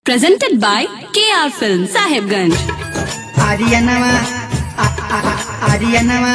Presented by KR Film Sahibganj. आर्यनवा आर्यनवा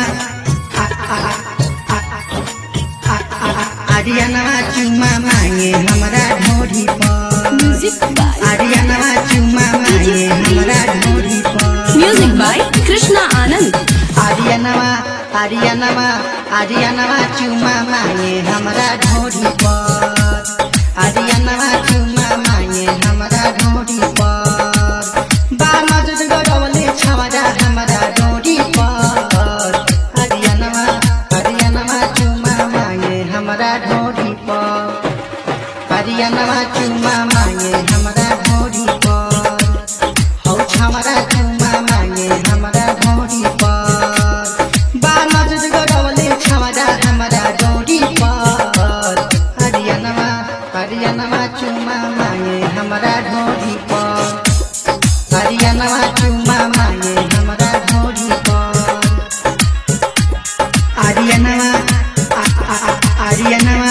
आर्यनवा चुम्मा मांगे हमरा ढोरी पर Music by आर्यनवा चुम्मा मांगे हमरा ढोरी पर Music by Krishna Anand. आर्यनवा आर्यनवा आर्यनवा चुम्मा मांगे हमरा ढोरी पर आर्यनवा चुम्मा मांगे हमरा ढोरी पर बा मजद गरवले छवरा हमरा ढोरी पर आर्यनवा आर्यनवा चुम्मा मांगे हमरा ढोरी पर आर्यनवा चुम्मा मांगे हमरा ढोरी पर हौ छमरा चुम्मा मागे हमरा ढोरी पर बा मजद गरवले छमरा हमरा ढोरी पर हरियनमा हरियनमा चुम्मा मागे हमरा ढोरी पर हरियनमा चुम्मा मागे हमरा ढोरी पर आर्यनमा आर्यनमा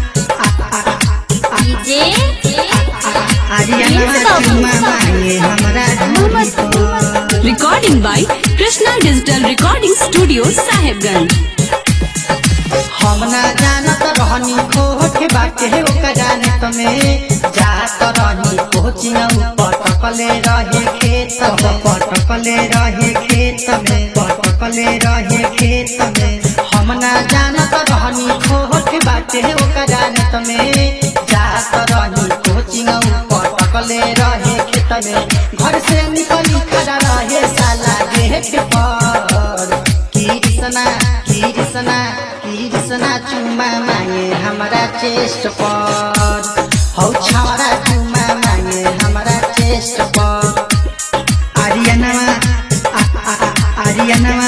DJ आर्यनमा चुम्मा मागे हमरा ढोरी पर Recording by Krishna Digital Recording Studio Sahibganj. हम ना जानत रहनी खोट बाटे ओका जानत में जात रहनी कोचिंग पटकले रहे खेत में पटकले रहे खेत में पटकले रहे खेत में हम ना जानत रहनी खोट बाटे ओका जानत में जात रहनी कोचिंग पटकले रहे खेत में घर से निकली खड़ा रहे साला गेट पर कृष्णा कृष्णा कृष्णा चुम्मा मागे हमारा चेस्ट पर हौ छावरा चुम्मा मागे हमारा चेस्ट पर आर्यनवा आर्यनवा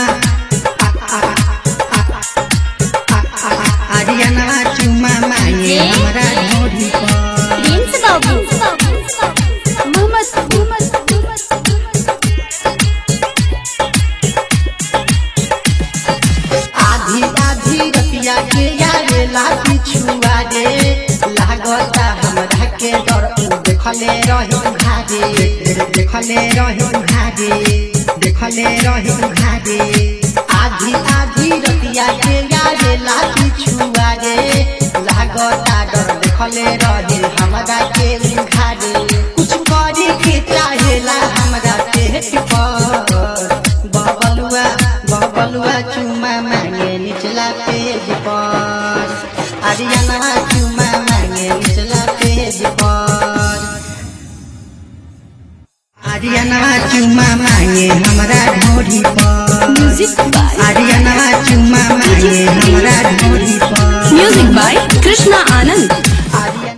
आर्यनवा चुम्मा मागे हमारा ढोरी पर Prince Babu. Muhammad. आधी आधी रतिया के यारे लाठी छुआ रे लागता हमरा के डर उ देखले रही घारे देखले रही घारे देखले रही घारे आधी आधी रतिया के यारे लाठी छुआ रे लागता डर देखले रही हमरा के घारे कुछ करे के चाहेला हमरा पेट पर बबलुआ बबलुआ चुमा मांगे निचला पेज पर आर्यनवा चुमा मांगे निचला पेज पर आर्यनवा चुमा मांगे हमरा ढोरी पर Music by आर्यनवा चुमा मांगे हमरा